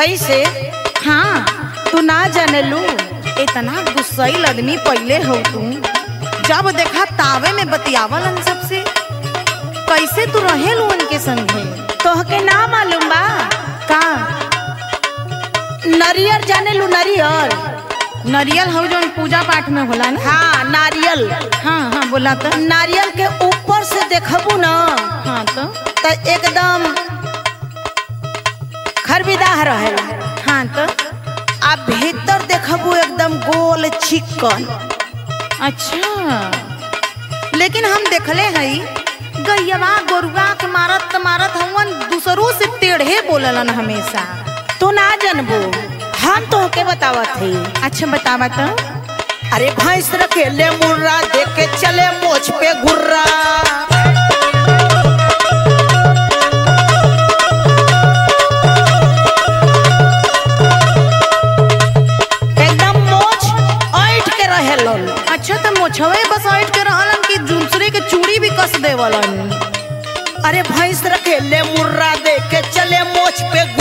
कैसे हाँ तू ना जानेलू इतना गुस्सैल आदमी पहले हो तू जब देखा तावे में बतियावलन सबसे कैसे तू रहेलू उनके संगे तोहके ना मालूम बा का नरियर जाने लू नरियर नरियल हो जो पूजा पाठ में होला ना हाँ नारियल हाँ हाँ बोला तो नारियल के ऊपर से देखबू ना हाँ तो तो एकदम खरबिदाह रहेला हाँ तो आ भीतर देखबू एकदम गोल चिकन अच्छा लेकिन हम देखले हई गैयवा गोरुआ के मारत मारत हवन दूसरों से टेढ़े बोललन हमेशा तू ना जानबू हम तोहके बतावत हई अच्छा बतावा तो अरे भैंस रखेले मुर्रा देख के चले मोछ पे घुर्रा एकदम मोछ ऐठ के रहे लोल अच्छा तो मोछवे बस ऐठ के रहलन कि दूसरे के चूड़ी भी कस देवलन अरे भैंस रखेले मुर्रा देख के चले मोछ पे